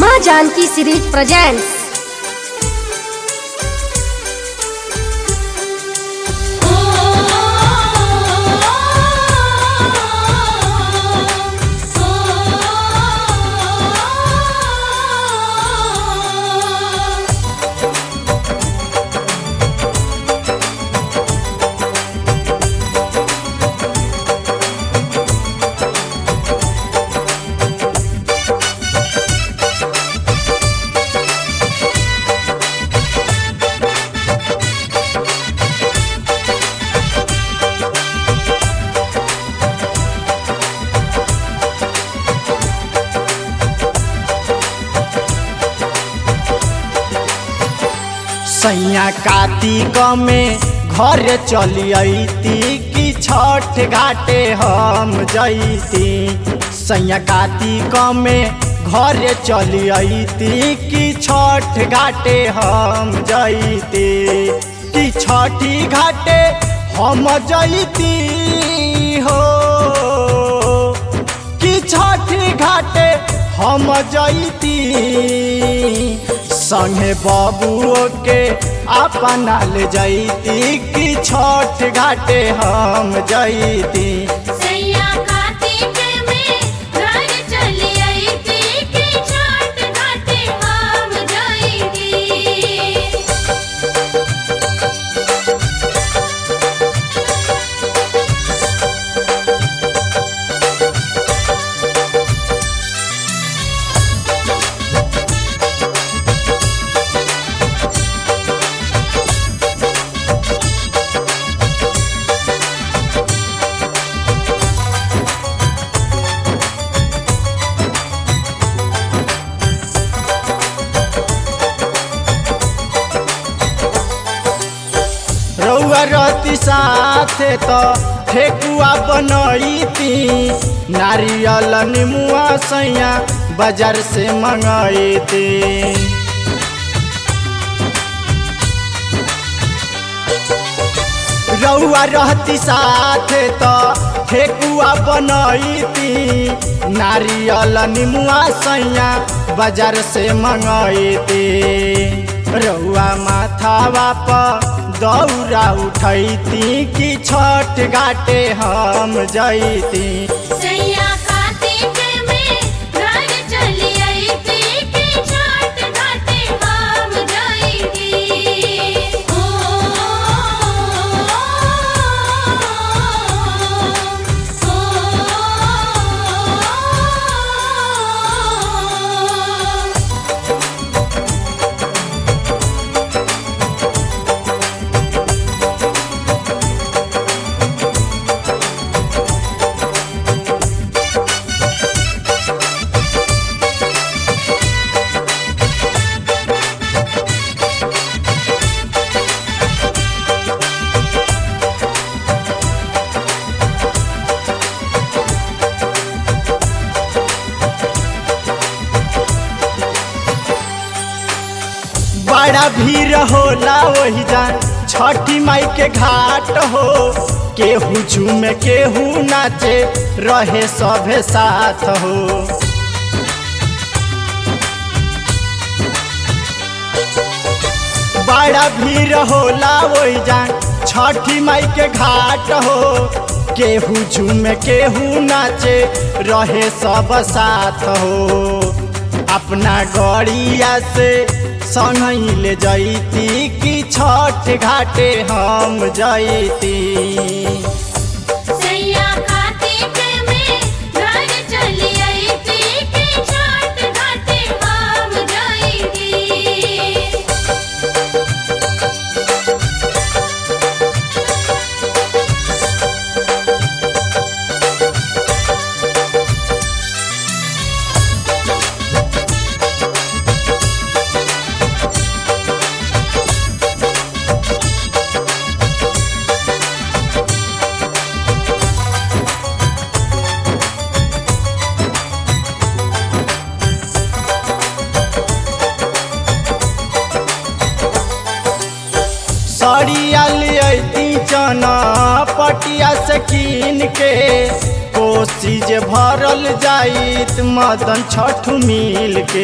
माँ Janaki series presents सैया कार्तिक में घर चली अती कि छठ घाटे हम जैती सैया कार्तिक में घर चली अती कि छठ घाटे हम जैती कि छठी घाटे हम जैती हो कि छठी घाटे हम जैती संगे बबुओ के अपना ले जैती कि छठ घाटे हम जैती सैया कार्तिक में घर चली आई थी कि छठ घाटे हम जाएगी रउआ रती साथे तो ठेकुआ बनैती नारियल निमुआ सैया बाजार से मंगैती रउआ रहती साथे तो ठेकुआ बनैती नारियल निमुआ सैया बाजार से मंगैती रउआ माथावा पर दौरा उठैती कि छठ घाटे हम जैती सैया कार्तिक में घर चली आई थी कि छठ घाटे हम जाएगी ओ ओ बड़ा भीड़ होला वही जान छठी माई के घाट हो केहू झूमे केहू नाचे रहे सभे साथ हो बड़ा भीड़ होला वही जान छठी माई के घाट हो केहू झूमे केहू नाचे रहे सब साथ हो अपना गड़िया से संग ले जैती कि छठ घाटे हम जैती सैया कार्तिक में घर चली आई थी कि छठ घाटे हम जाएगी सड़िया लियती चना पट पटिया से कीन के कोसी जे भरल जाइत मदन छठ मिल के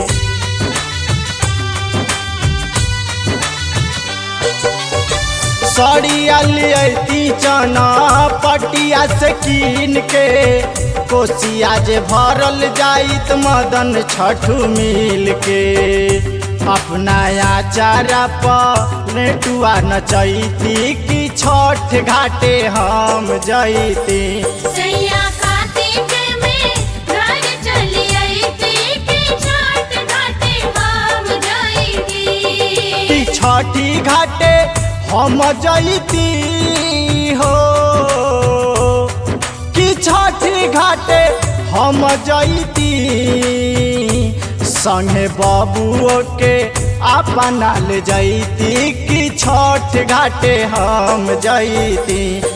सड़िया लियती चना पटिया से कीन के कोसिया जे भरल जाइत मदन छठ मिल के अपना आचारा पर नेटुआ नचैती कि छठ घाटे हम जैती सैया कार्तिक में घर चली अइती कि छठ घाटे हम जाइती कि छठी घाटे हम जैती हो कि छठी घाटे हम जैती संगे बबुओ के अपना ले जैती कि छठ घाटे हम जैती